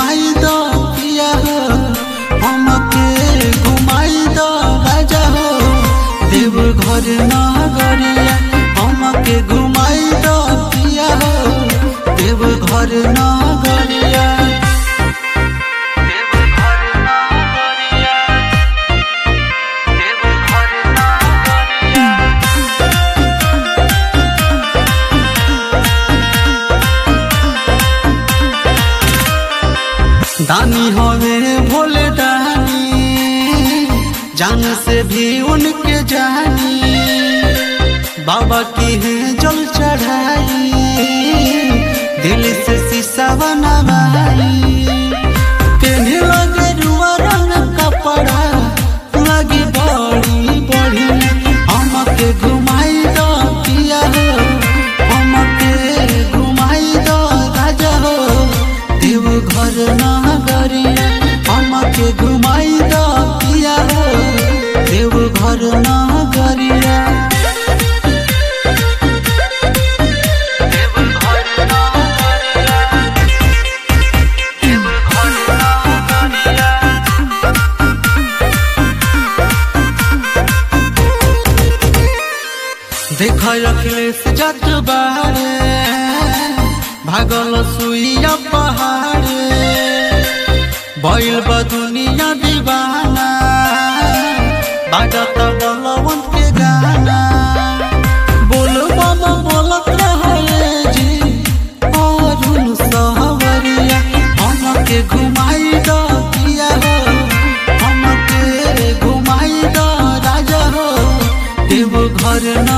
घुमाई दो पिया हो हमके घुमाई दो राजा हो देव घर नगरिया हमके घुमाई दो पिया हो देव घर नगरिया देव घर नगरिया देव घर नगरिया दानी होवे भोले दानी जान से भी उनके जानी बाबा की है जल चढ़ाई दिल से शीशा बनवाई तेने लगे रुआ रंग कपड़ा लगी बड़ी बड़ी हमके घुमाई दो पिया हो हमके घुमाई दो राजा हो देव घर नगरिया हमके घुमाई दो पिया हो देव घर नगरिया देव घर नगरिया देव घर नगरिया देख अखिलेश जट बारे भागल सुइया पहाड़े बैल बा दुनिया दीवाना बाजत बलवंत के गाना बोल बम बोलत रहे जी अरुण सहवरिया हमके घुमाई दो पिया हो हमके घुमाई दो राजा हो देव घर